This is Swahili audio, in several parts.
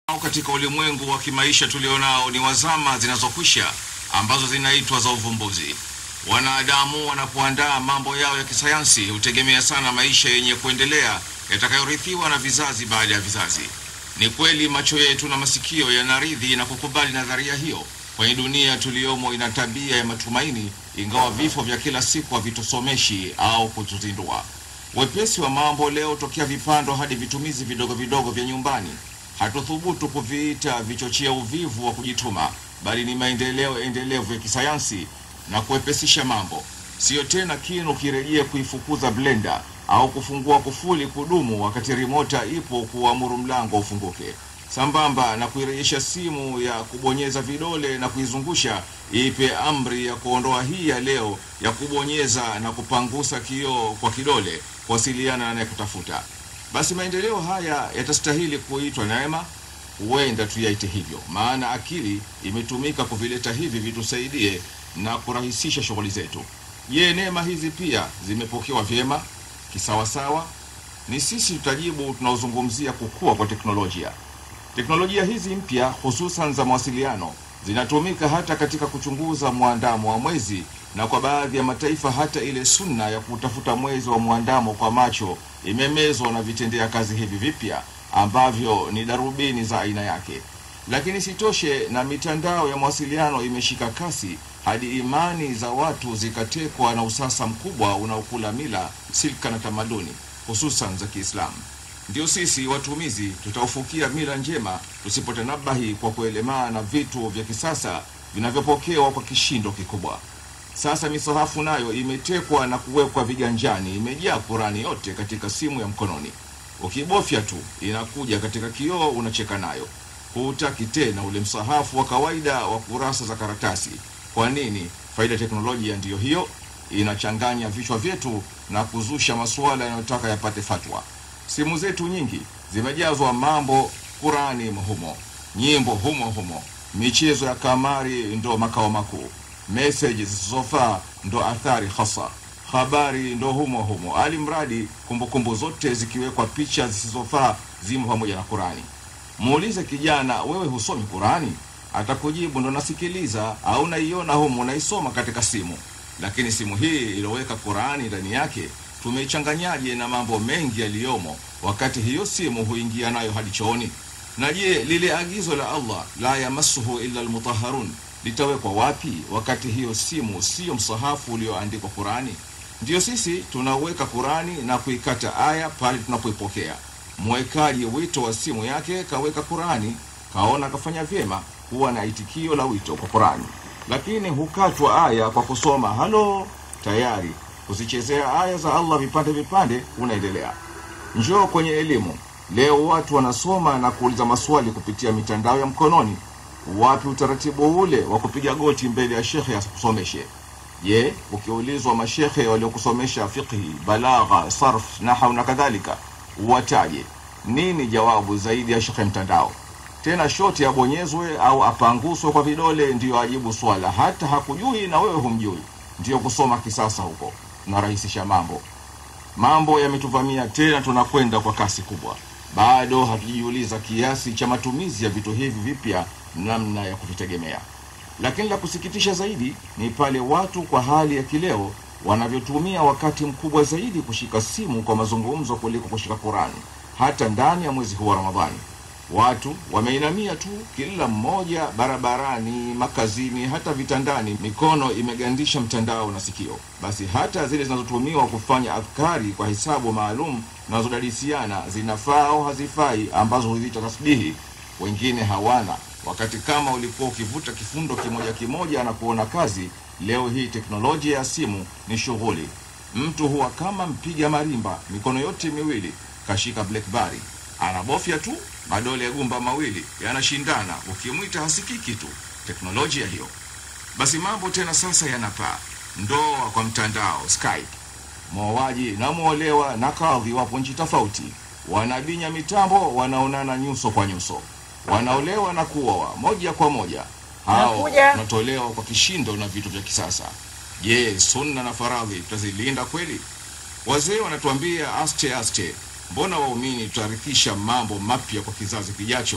Katika ulimwengu wa kimaisha tulionao ni wazama zinazokwisha ambazo zinaitwa za uvumbuzi. Wanadamu wanapoandaa mambo yao ya kisayansi hutegemea sana maisha yenye kuendelea yatakayorithiwa na vizazi baada ya vizazi. Ni kweli macho yetu na masikio yanaridhi na kukubali nadharia hiyo, kwani dunia tuliyomo ina tabia ya matumaini, ingawa vifo vya kila siku havitusomeshi au kutuzindua. Wepesi wa mambo leo tokea vipando hadi vitumizi vidogo vidogo vya nyumbani hatuthubutu kuviita vichochea uvivu wa kujituma, bali ni maendeleo endelevu ya kisayansi na kuwepesisha mambo. Siyo tena kinu kirejea kuifukuza blenda au kufungua kufuli kudumu wakati rimota ipo kuamuru mlango ufunguke, sambamba na kuirejesha simu ya kubonyeza vidole na kuizungusha ipe amri ya kuondoa hii ya leo ya kubonyeza na kupangusa kioo kwa kidole kuwasiliana na anayekutafuta. Basi maendeleo haya yatastahili kuitwa neema, huenda tuyaite hivyo, maana akili imetumika kuvileta hivi vitusaidie na kurahisisha shughuli zetu. Je, neema hizi pia zimepokewa vyema kisawasawa? Ni sisi tutajibu tunaozungumzia kukua kwa teknolojia. Teknolojia hizi mpya hususan za mawasiliano zinatumika hata katika kuchunguza mwandamo wa mwezi na kwa baadhi ya mataifa hata ile sunna ya kutafuta mwezi wa mwandamo kwa macho imemezwa na vitendea kazi hivi vipya ambavyo ni darubini za aina yake. Lakini sitoshe, na mitandao ya mawasiliano imeshika kasi hadi imani za watu zikatekwa na usasa mkubwa unaokula mila, silka na tamaduni hususan za Kiislamu. Ndio sisi watumizi tutaufukia mila njema tusipotanabahi kwa kuelemaa na vitu vya kisasa vinavyopokewa kwa kishindo kikubwa. Sasa misahafu nayo imetekwa na kuwekwa viganjani, imejaa Kurani yote katika simu ya mkononi. Ukibofya tu inakuja katika kioo, unacheka nayo. Hutaki tena ule msahafu wa kawaida wa kurasa za karatasi. Kwa nini? Faida ya teknolojia ndiyo hiyo, inachanganya vichwa vyetu na kuzusha masuala yanayotaka yapate fatwa. Simu zetu nyingi zimejazwa mambo Kurani humo, nyimbo humo humo, michezo ya kamari ndo makao makuu meseji zisizofaa ndo athari hasa, habari ndo humo humo, ali mradi kumbukumbu zote zikiwekwa picha zisizofaa zimo pamoja na Kurani. Muulize kijana, wewe husomi Kurani? Atakujibu ndo nasikiliza au naiona humo, naisoma katika simu. Lakini simu hii iliyoweka Kurani ndani yake tumeichanganyaje na mambo mengi yaliyomo, wakati hiyo simu huingia nayo hadi chooni? Na je, lile agizo la Allah la yamassuhu illa almutahharun litawekwa wapi wakati hiyo simu siyo msahafu ulioandikwa Kurani? Ndiyo sisi tunaweka Kurani na kuikata aya pale tunapoipokea. Mwekaji wito wa simu yake kaweka Kurani, kaona kafanya vyema kuwa na itikio la wito kwa Kurani, lakini hukatwa aya kwa kusoma halo, tayari kuzichezea aya za Allah vipande vipande, unaendelea. Njoo kwenye elimu. Leo watu wanasoma na kuuliza maswali kupitia mitandao ya mkononi. Wapi utaratibu ule wa kupiga goti mbele ya shekhe akusomeshe? Je, ukiulizwa mashekhe waliokusomesha fiqhi, balagha, sarf, nahau na kadhalika, uwataje? Nini jawabu zaidi ya shekhe mtandao? Tena shoti abonyezwe au apanguswe kwa vidole ndiyo ajibu swala, hata hakujui na wewe humjui. Ndiyo kusoma kisasa huko, narahisisha mambo. Mambo yametuvamia tena, tunakwenda kwa kasi kubwa. Bado hatujiuliza kiasi cha matumizi ya vitu hivi vipya namna ya kuvitegemea. Lakini la kusikitisha zaidi ni pale watu kwa hali ya kileo wanavyotumia wakati mkubwa zaidi kushika simu kwa mazungumzo kuliko kushika Qurani, hata ndani ya mwezi huu wa Ramadhani. Watu wameinamia tu, kila mmoja barabarani, makazini, hata vitandani, mikono imegandisha mtandao na sikio. Basi hata zile zinazotumiwa kufanya adhkari kwa hisabu maalum zinazodadisiana zinafaa au hazifai, ambazo huziita tasbihi, wengine hawana wakati kama ulikuwa ukivuta kifundo kimoja kimoja na kuona kazi. Leo hii teknolojia ya simu ni shughuli. Mtu huwa kama mpiga marimba, mikono yote miwili kashika blackberry, anabofya tu, madole ya gumba mawili yanashindana, ukimwita hasikiki tu. Teknolojia hiyo. Basi mambo tena sasa yanapaa, ndoa kwa mtandao, Skype. Mwoaji na mwolewa na kadhi wapo nchi tofauti, wanabinya mitambo, wanaonana nyuso kwa nyuso wanaolewa na kuoa moja kwa moja. Hao wanatolewa kwa kishindo na vitu vya kisasa. Je, sunna na faradhi tutazilinda kweli? Wazee wanatuambia aste aste, mbona waumini tutarithisha mambo mapya kwa kizazi kijacho?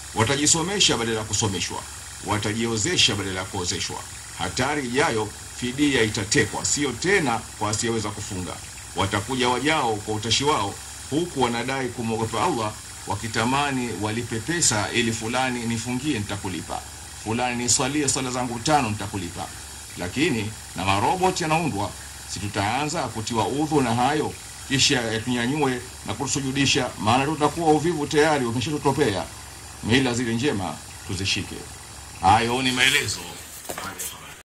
watajisomesha badala ya kusomeshwa, watajiozesha badala ya kuozeshwa. Hatari ijayo, fidia itatekwa, sio tena kwa asiyeweza kufunga. Watakuja wajao kwa utashi wao, huku wanadai kumwogopa Allah, wakitamani walipe pesa ili fulani nifungie, nitakulipa, fulani niswalie swala zangu tano, nitakulipa. Lakini na maroboti yanaundwa, si tutaanza kutiwa udhu na hayo, kisha yatunyanyue na kutusujudisha? Maana tutakuwa uvivu tayari umeshatutopea. Mila zile njema tuzishike. Hayo ni maelezo.